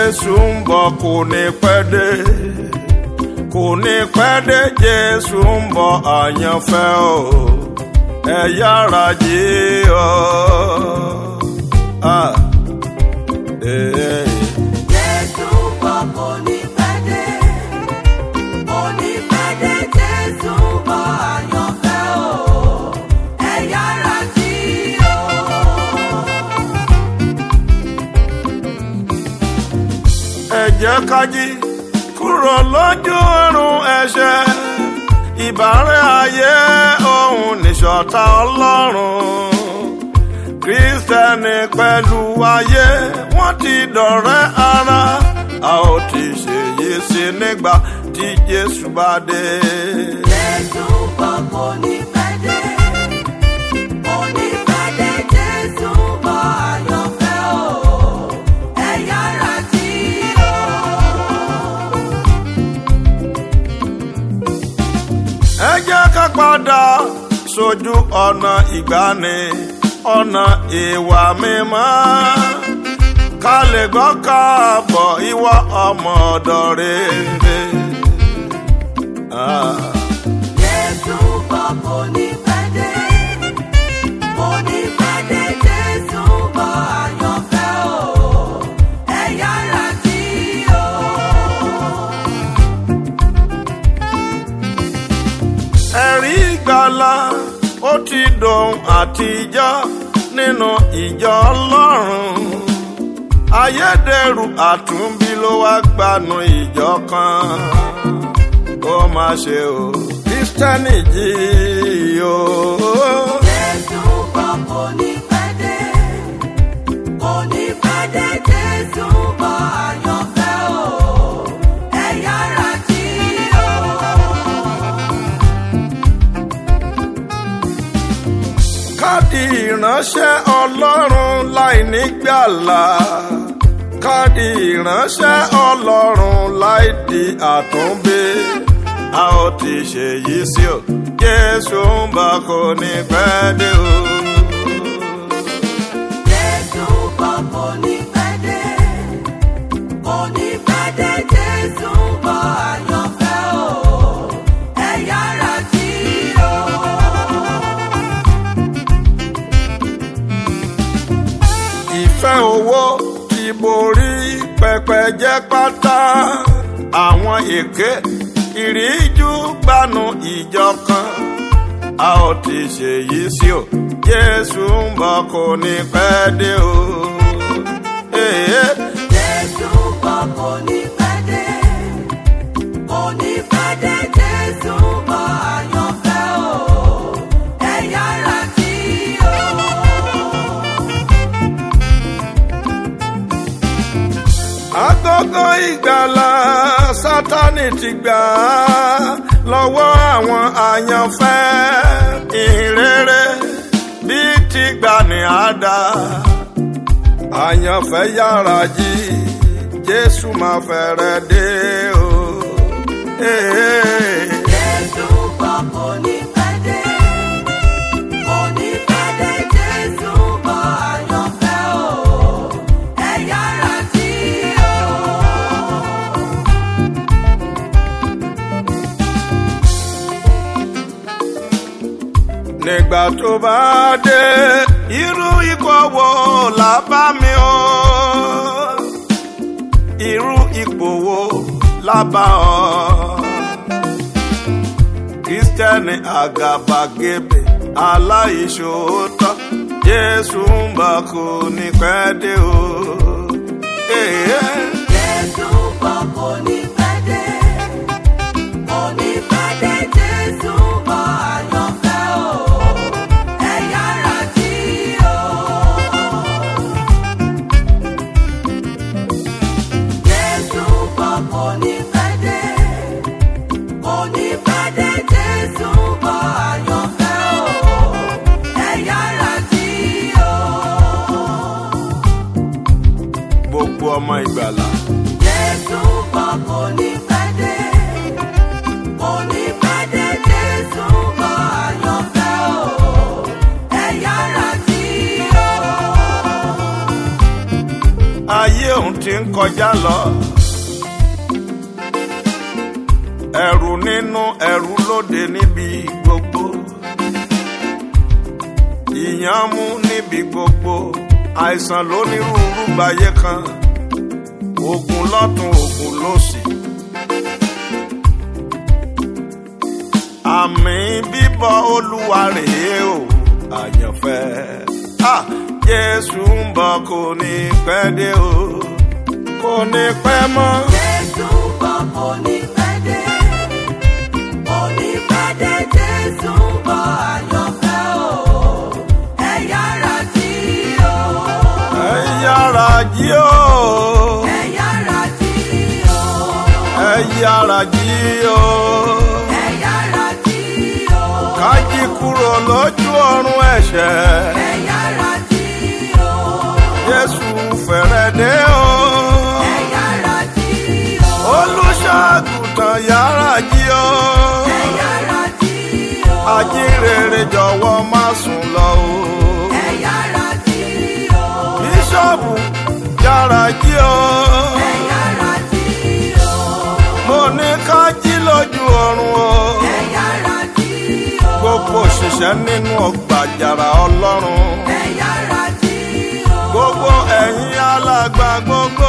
jésù ń bọ̀ kò ní pẹ́ dé kò ní pẹ́ dé jésù ń bọ̀ àyànfẹ́ o ẹ yára jí o. Ah. Eh, eh. Jésù bọ̀ kò ní pẹ́ dé. Kò ní pẹ́ dé Jésù bọ̀ àyànfẹ́ o. Ẹ yára jí o. ẹ jẹ́ ká jí kúrò lójú ọ̀run ẹ̀ṣẹ̀ ìbárẹ́ ayé òun nìṣọ̀tá ọlọ́run kírísítẹ́nì pẹ̀lú ayé wọ́n ti dọ̀rẹ́ ara a ó ti ṣèyí sí nígbà tí jésù bá dé. Jésù bọ̀ kò ní pẹ́ dé. Kò ní pẹ́ dé Jésù bọ̀ àyànfẹ́ o. Ẹ yára jí o. ẹ jẹ́ ká padà sójú ọ̀nà ìgbàanì ọ̀nà ìwà mímọ́ ká lè gbọ́ káàbọ̀ ìwọ ọmọ ọ̀dọ̀ rere. Ah. Jésù bọ̀ kò ní pẹ́ dé. Kò ní pẹ́ dé Jésù bọ̀ àyànfẹ́ o. Ẹ yára jí o. ẹ̀rí ìgbàlà ó ti dòun àtijọ́ nínú ìjọ ọlọ́run ayédèrú àtúnbí ló wá gbanú ìjọ kan ó má ṣe o kristẹni jí o. Jésù bọ̀ kò ní pẹ́ dé. Kò ní pẹ́ dé Jésù bọ̀ àyànfẹ́ o. Ẹ yára jí o. káàdì ìránṣẹ́ ọlọ́run láì nígbàlà káàdì ìránṣẹ́ ọlọ́run láì di àtúnbí a ó ti ṣèyí sí o jésù ń bọ̀ kò ní pẹ́ dé o. Jésù bọ̀ kò ní pẹ́ dé. Kò ní pẹ́ dé Jésù bọ̀ àyànfẹ́ o. Ẹ yára jí o. ìfẹ́ owó ti borí pẹpẹ jẹ́ pátá àwọn èké ìríjú gbanú ìjọ kan a ó ti ṣèyí sí o jésù ń bọ̀ kò ní pẹ́ dé o. Èé. Jésù bọ̀ kò ní pẹ́ dé. Kò ní pẹ́ dé Jésù bọ̀ àyànfẹ́ o. Ẹ yára jí o. agogo ìgbàlà sátani ti gbà á lọ́wọ́ àwọn àyànfẹ́ ìrere bí ti gbà ní àdá àyànfẹ́ yára jí jésù máa fẹ́rẹ̀ dé o. Ee. Jésù bọ̀ kò ní pẹ́ dé. Kò ní pẹ́ dé Jésù bọ̀ àyànfẹ́ o. Ẹ yára jí o. nígbà tó bá dé irú ipò wo là bá mi o irú ipò wo là bá ọ kristẹni àgàbàgebè aláìṣòótọ́ jésù ń bọ̀ kò ní pẹ́ dé o. Ee. Jésù bọ̀ kò ní pẹ́ dé. Kò ní pẹ́ dé Jésù bọ̀ àyànfẹ́ o. Ẹ yára jí o. Jésù bọ̀ kò ní pẹ́ dé. Kò ní pẹ́ dé Jésù bọ̀ àyànfẹ́ o. Ẹ yára jí o. gbogbo ọmọ ìgbàlà Jésù bọ̀ kò ní pẹ́ dé. Kò ní pẹ́ dé Jésù bọ̀ àyànfẹ́ o. Ẹ yára jí o. ayé òun ti ń kọjá lọ. ẹ̀rù nínú ẹ̀rù lóde níbi gbogbo. ìyàn mú níbi gbogbo. àìsàn lónírúurú gbáyé kan. ogun lọ́tún ogun lósì. àmì bíbọ̀ olúwa rèé o àyànfẹ́. Ah, Jésù ń bọ̀ kò ní pẹ́ dé o kò ní pẹ́ mọ́. Jésù ń bọ̀ kò ní pẹ́ dé. Kò ní pẹ́ dé, Jésù ń bọ̀ àyànfẹ́ o. Ẹ yára jí o. ẹ yára jí o Ẹ yára jí o. ẹ yára jí o Ẹ yára jí o. ká jí kúrò lójú ọ̀run ẹ̀ṣẹ̀ Ẹ yára jí o. Jésù fẹ̀rẹ̀ dé o Ẹ yára jí o. olùṣàgùtàn yára jí o Ẹ yára jí o. ajínrere jọ̀wọ́ má sùn lọ o Ẹ yára jí o. bíṣọ̀bù yára jí o. Ẹ yára jí o. mo ní ká jí lójú ọ̀run o. Ẹ yára jí o. gbogbo òṣìṣẹ́ nínú ọgbà àjàrà ọlọ́run. Ẹ yára jí o. gbogbo ẹ̀yin alàgbà gbogbo